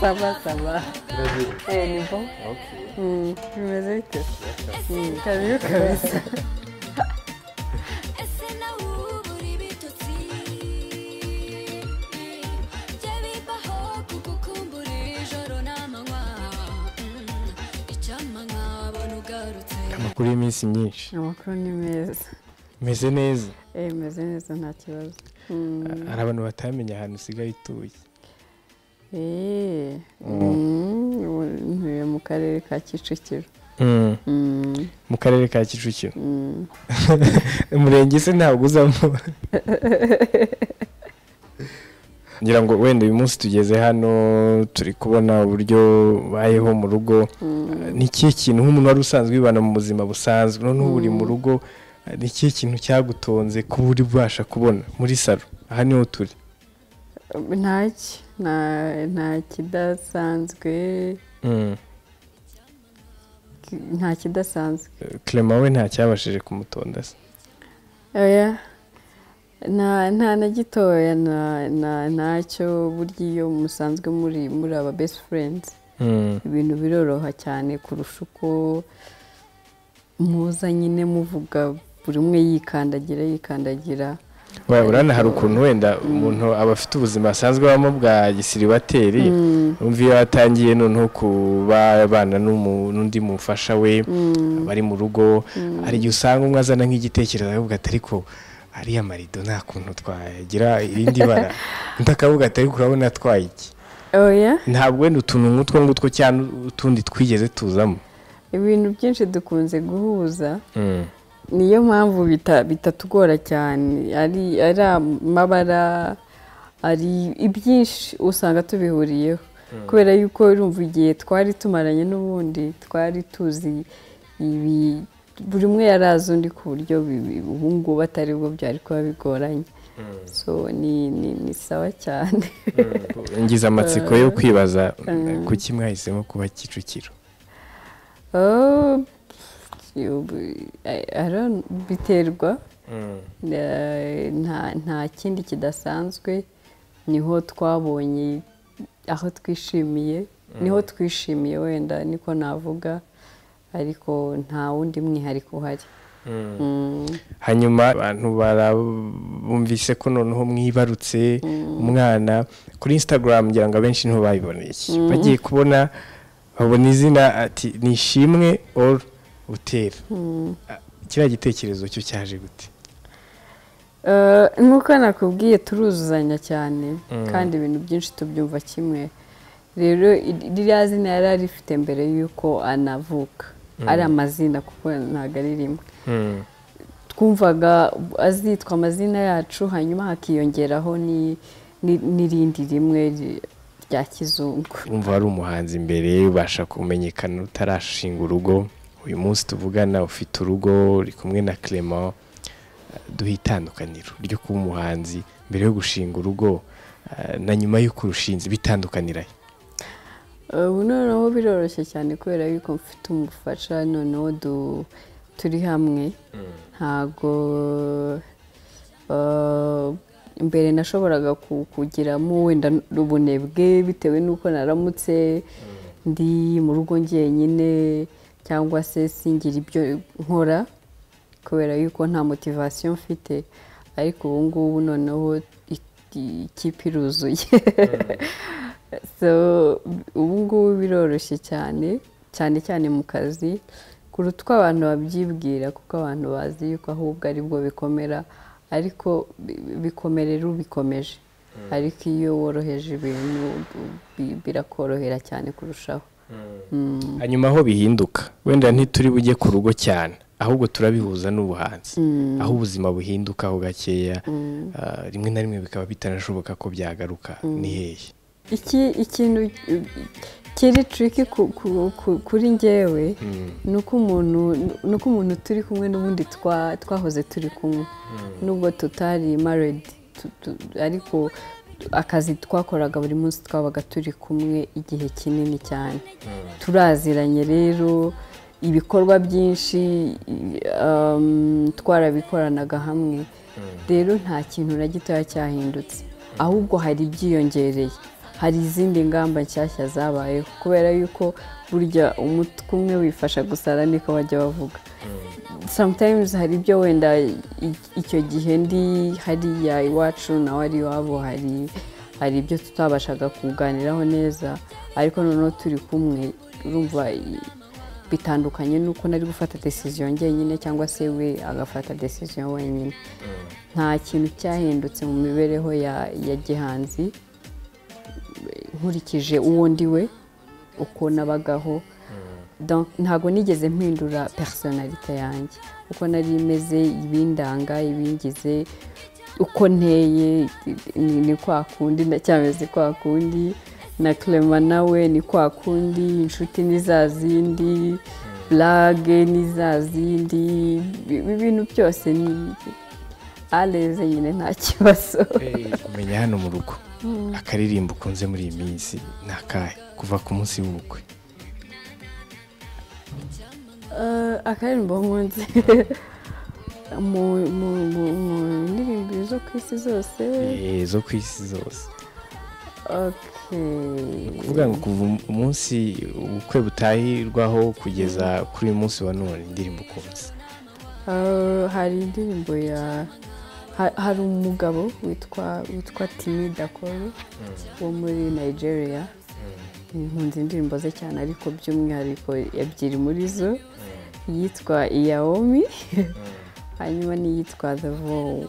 saba ni bo bimeze bite kabibi kabisa ese nawe ubu uri bitotsi jya bibaho kugukumbura ijoro n'amanywa Mm, icyamanywa wabona ugarutse amakuru y'iminsi myinshi amakuru ni meza meze neza Eh, meze neza nta kibazo hari abantu batamenya ahantu usigaye utuye eee ntuye mu karere ka kicukiro Mm, mu karere ka kicukiro mm. umurenge se ntabwo uzamo ngira ngo wenda uyu munsi tugeze hano turi kubona uburyo bayeho mu rugo ni ikihe kintu nk'umuntu wari usanzwe wibana mu buzima busanzwe noneho uri mu rugo ni ikihe kintu cyagutonze kuba uri bubasha kubona muri salo aha niho turi ntaki nta- nta kidasanzwe nta kidasanzwe clement we ntacyabashije kumutonda se oya nta nta na gitoya na- na- ntacyo burya iyo musanzwe muri muri aba best friends ibintu biroroha cyane kurusha uko muza nyine muvuga buri umwe yikandagira yikandagira Waya urana hari ukuntu wenda umuntu aba afite ubuzima asanzwe abamo bwa gisiribateri umva iyo atangiye noneho kuba abana n'umu- n'undi mufasha we bari mu rugo hari igihe usanga umwe azana nk'igitekerezo akavuga ati ariko ariya marido nta kuntu twagira irindi bara undi akavuga ati ariko urabona atwaye iki oya ntabwo wenda utuntu nk'utwo ngutwo cyangwa utundi twigeze tuzamo ibintu byinshi dukunze guhuza niyo mpamvu bita- bitatugora cyane ari ari amabara ari ibyinshi usanga tubihuriyeho kubera yuko urumva igihe twari tumaranye n'ubundi twari tuzi ibi buri umwe yari azi undi ku buryo bi- bi- ubu ngubu atari bwo byari kuba bigoranye so ni ni- ni sawa cyane ngize amatsiko yo kwibaza kuki mwahisemo kuba kicukiro Oh, you- I- I don't- biterwa Eh, nta nta kindi kidasanzwe niho twabonye aho twishimiye niho twishimiye wenda niko navuga ariko nta wundi mwihariko uhari Mm, hanyuma abantu barabumvise ko noneho mwibarutse umwana kuri instagram ngira ngo abenshi niho babiboneye iki bagiye kubona babona izina ati nishimwe or utera Ah, kiriya gitekerezo cyo cyaje gute Eh, nk'uko nakubwiye turuzuzanya cyane kandi ibintu byinshi tubyumva kimwe rero i- ririya zina yari arifite mbere y'uko anavuka ari amazina kuko ntabwo ari rimwe twumvaga azitwa amazina yacu hanyuma hakiyongeraho ni- ni- n'irindi rimwe ri- rya kizungu urumva wari umuhanzi mbere ubasha kumenyekana utarashinga urugo uyu munsi tuvugana ufite urugo uri kumwe na clement duhe itandukaniro ryo kuba umuhanzi mbere yo gushinga urugo eh, na nyuma y'uko urushinze bitandukanirahe Eh, ubu noneho biroroshye cyane kubera yuko mfite umufasha noneho du- turi hamwe ntago eh, mbere nashoboraga ku- kugiramo wenda ubunebwe bitewe n'uko naramutse ndi mu rugo njyenyine cyangwa se singira ibyo nkora kubera yuko nta motivasiyo mfite ariko ubu ngubu noneho i- i- ikipe iruzuye so ubu ngubu biroroshye cyane cyane cyane mu kazi kuruta uko abantu babyibwira kuko abantu bazi yuko ahubwo ari bwo bikomera ariko bi- bikomerera ubikomeje ariko iyo woroheje ibintu bi- birakorohera cyane kurushaho hanyuma aho bihinduka wenda ntituri bujye ku rugo cyane ahubwo turabihuza n'ubuhanzi aho ubuzima buhinduka ho gakeya ah, rimwe na rimwe bikaba bitanashoboka ko byagaruka ni hehe iki ikintu eh, kiri triki ku- ku- ku- kuri njyewe ni uko umuntu ni uko umuntu turi kumwe n'ubundi twa- twahoze turi kumwe nubwo tutari maredi ariko akazi twakoraga buri munsi twabaga turi kumwe igihe kinini cyane turaziranye rero ibikorwa byinshi um, twarabikoranaga hamwe rero nta kintu na gitoya cyahindutse ahubwo hari ibyiyongereye hari izindi ngamba nshyashya zabayeho kubera yuko burya umutwe umwe wifasha gusara niko bajya bavuga sometimes hari ibyo wenda i- icyo gihe ndi hariya iwacu nawe ari iwabo hari hari ibyo tutabashaga kuganiraho neza ariko noneho turi kumwe urumva i- bitandukanye n'uko nari gufata decision njyenyine cyangwa se we agafata decision wenyine nta kintu cyahindutse mu mibereho ya ya gihanzi nkurikije uwo ndi we uko nabagaho Donc, ntabwo nigeze mpindura personalite yanjye uko nari imeze ibindanga ibingize uko nteye ni ni kwa kundi ndacyameze kwa kundi na clement nawe ni kwa kundi inshuti ni za zindi burage ni za zindi ibi bintu byose ni areze nyine nta kibazo kumenya hano mu rugo akaririmbo ukunze muri iyi minsi ni akahe kuva ku munsi w'ubukwe Eh, akaririmbo nkunze mu mu mu mu ndirimbo zo ku isi zose Eh, zo ku isi zose okay ni ukuvuga ngo kuva umunsi ubukwe butahirwaho kugeza kuri uyu munsi wa none indirimbo ukunze Eh, hari indirimbo ya ha- hari umugabo witwa witwa timi dakoro wo muri nigeria nkunze indirimbo ze cyane ariko by'umwihariko ebyiri muri zo iyitwa iyaomi hanyuma n'iyitwa the vow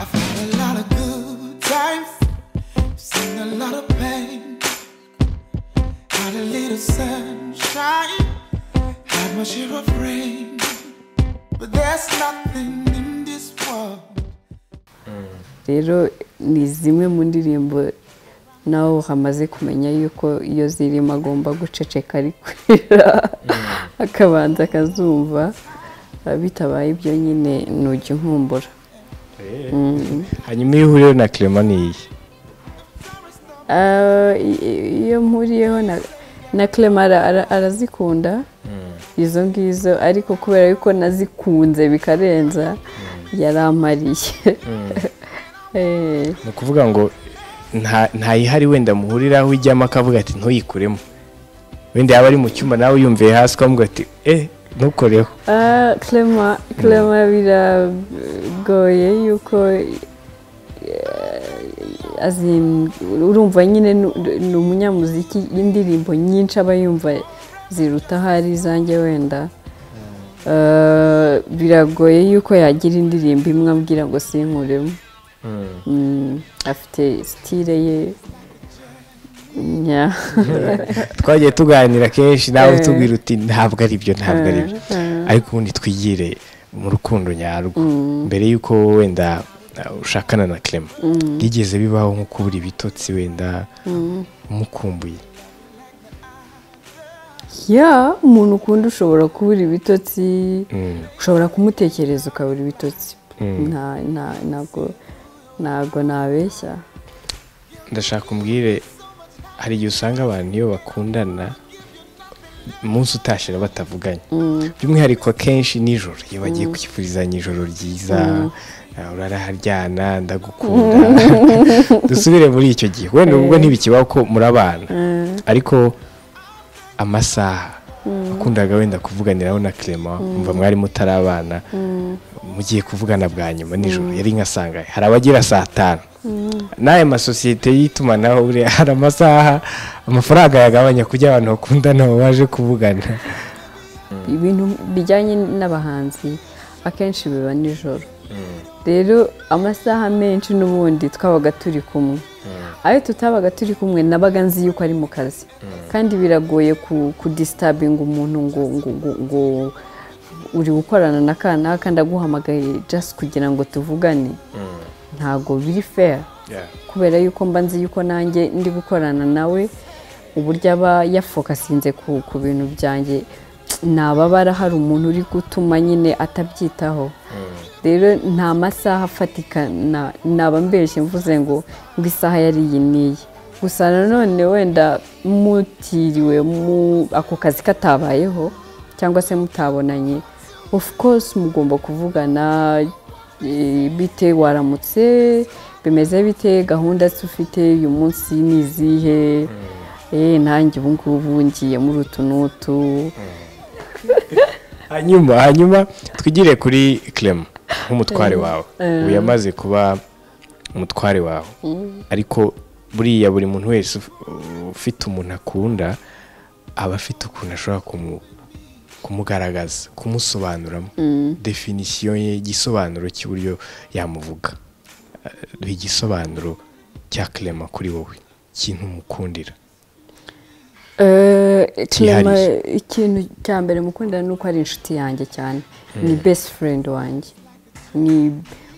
I've had a lot of good times, seen a lot of pain. Had a little sunshine, had my share of rain. But there's nothing in this world. rero ni zimwe mu ndirimbo nawe hamaze kumenya yuko iyo zirimo agomba guceceka ari kwira akabanza akazumva Ah, bitabaye ibyo nyine ntujya unkumbura hanyuma iyo uhuriyeho na clement ni iyi Ah, i- i- iyo mpuriyeho na- na clement ara- ara- arazikunda izo ngizo ariko kubera yuko nazikunze bikarenza yarampariye Eh. ni ukuvuga ngo nta- ntayihari wenda muhuriraho ujyamo akavuga ati ntuyikuremo wenda yaba ari mu cyumba nawe yumviye hasi ukavuga ati eh ntukoreho Ah, clement clement biragoye yuko eh, as in, urumva nyine nu- ni umunyamuziki indirimbo nyinshi aba yumva ziruta ahari zanjye wenda Eh, biragoye yuko yagira indirimbo imwe abwira ngo sinkuremo Mm, afite sitire ye nya twagiye tuganira kenshi nawe Eh. tubwira uti ntabwo ari byo ntabwo ari byo Eh, ariko ubundi twigire mu rukundo nyarwo mbere y'uko wenda uh, ushakana na clement byigeze bibaho nko kubura ibitotsi wenda umukumbuye ya umuntu ukunda ushobora kubura ibitotsi Mm. ushobora kumutekereza ukabura ibitotsi Mm. Nta- nta- ntabwo ntabwo nabeshya ndashaka umbwire hari igihe usanga abantu iyo bakundana umunsi utashye batavuganye by'umwihariko akenshi nijoro iyo bagiye kukifurizanya ijoro ryiza ah, uraraharyana ndagukunda dusubire muri icyo gihe wenda ubwo ntibikibaho ko murabana ariko amasaha wakundaga wenda kuvuganiraho na clement mva mwari mutarabana mugiye kuvugana bwa nyuma nijoro yari nka sangahe hari abagira saa tanu n'aya masosiyete y'itumanaho buriya hari amasaha amafaranga yagabanya kujya abantu bakundana baba baje kuvugana ibintu bijyanye n'abahanzi akenshi biba nijoro rero amasaha menshi n'ubundi twabaga turi kumwe ayo tutabaga turi kumwe nabaga nzi yuko ari mu kazi kandi biragoye ku- kudisitabinga umuntu ngo ngo ngo ngo uri gukorana na kanaka ndaguhamagaye just kugira ngo tuvugane ntabwo biri fair Yeah. kubera yuko mba nzi yuko nanjye ndi gukorana nawe uburyo aba yafokasinze ku ku bintu byanjye nababara hari umuntu uri gutuma nyine atabyitaho rero nta masaha afatika na- naba mbeshye mvuze ngo ngo isaha yari iyi n'iyi gusa nanone wenda mutiriwe mu ako kazi katabayeho cyangwa se mutabonanye of course mugomba kuvugana eh, bite waramutse bimeze bite gahunda se ufite uyu munsi ni izihe Eh, nanjye ubu ngubu ngiye muri utu n'utu hanyuma hanyuma twigire kuri clem nk'umutware wawe ubu yamaze kuba umutware wawe ariko buriya buri muntu wese uf- ufite umuntu akunda aba afite ukuntu ashobora kumu- kumugaragaza kumusobanuramo definisiyo ye igisobanuro cy'uburyo yamuvuga Eh, igisobanuro cya clem kuri wowe ikintu umukundira Eh, Clement, Cyihariye. ikintu cya mbere mukunda ni uko ari inshuti yanjye cyane ni best friend wanjye ni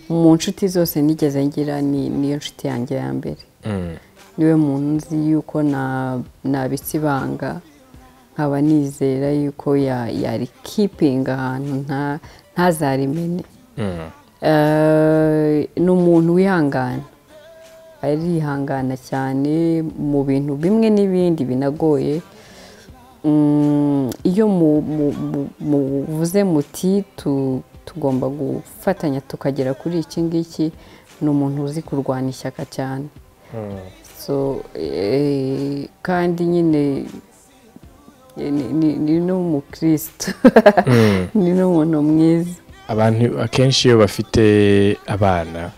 mu nshuti zose nigeze ngira ni niyo nshuti yanjye ya mbere niwe muntu nzi yuko na- nabitse ibanga nkaba nizera yuko ya- yari kipinga ahantu nta- ntazarimene Eh, ni umuntu wihangana arihangana cyane mu bintu bimwe n'ibindi binagoye Mm, iyo mu- mu- mu- muvuze muti tu- tugomba gufatanya tukagera kuri iki ngiki ni umuntu uzi kurwana ishyaka cyane so eh, kandi nyine eh, ni- ni- ni n'umukristo ni n'umuntu mwiza abantu akenshi iyo bafite abana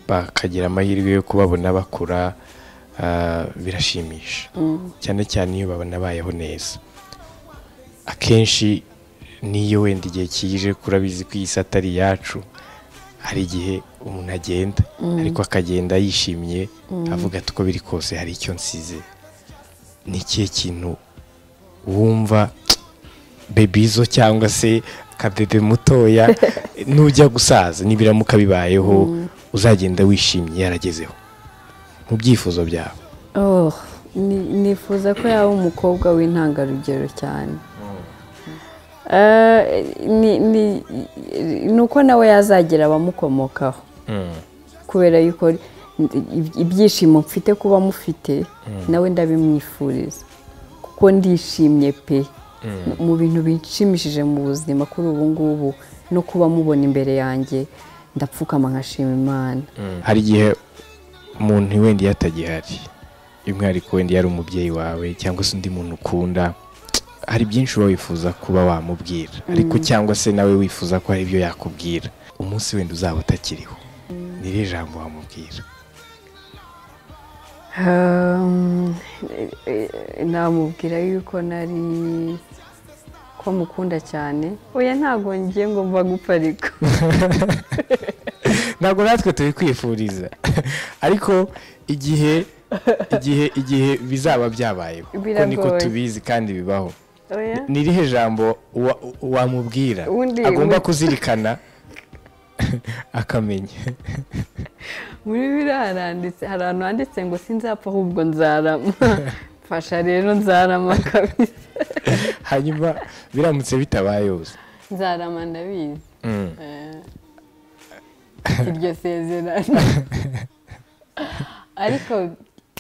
bakagira amahirwe yo kubabona bakura ah, birashimisha cyane cyane iyo babona bayeho neza akenshi n'iyo wenda igihe kije kurabizi ko iyi si atari iyacu hari igihe umuntu agenda ariko akagenda yishimye avuga ati uko biri kose hari icyo nsize ni ikihe kintu wumva bebizo cyangwa se akadede mutoya nujya gusaza nibiramuka bibayeho uzagenda wishimye yaragezeho mu byifuzo byawe Oh, ni- nifuza ko yaba umukobwa w'intangarugero cyane Eh, ni- ni- ni uko nawe yazagira abamukomokaho kubera yuko ib- ibyishimo mfite kuba mufite nawe ndabimwifuriza kuko ndishimye pe mu bintu bishimishije mu buzima kuri ubu ngubu no kuba mubona imbere yanjye ndapfukama nkashima imana hari igihe umuntu wenda iyo atagihari by'umwihariko wenda iyo ari umubyeyi wawe cyangwa se undi muntu ukunda hari byinshi uba wifuza kuba wamubwira ariko cyangwa se nawe wifuza ko hari ibyo yakubwira umunsi wenda uzaba utakiriho ni ryo jambo wamubwira Um, eh, eh, namubwira yuko nari ko mukunda cyane oya ntabwo ngiye ngo mva gupfa ariko ntabwo natwe tubikwifuriza ariko igihe igihe igihe bizaba byabayeho kuko niko Biragoye. tubizi kandi bibaho oya ni irihe jambo wa- wamubwira Ubundi- agomba kuzirikana akamenya muri biriya haranditse hari ahantu handitse ngo sinzapfa ahubwo nzarama mfasha rero nzarama kabisa hanyuma biramutse bitabaye uzi nzarama ndabizi Eh, iryo sezerano ariko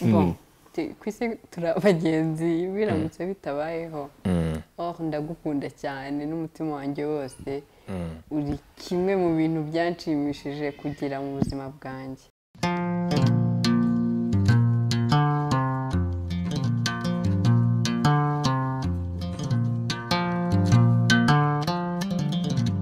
bon, tu- ku isi turi abagenzi biramutse bitabayeho oh ndagukunda cyane n'umutima wanjye wose uri kimwe mu bintu byanshimishije kugira mu buzima bwanjye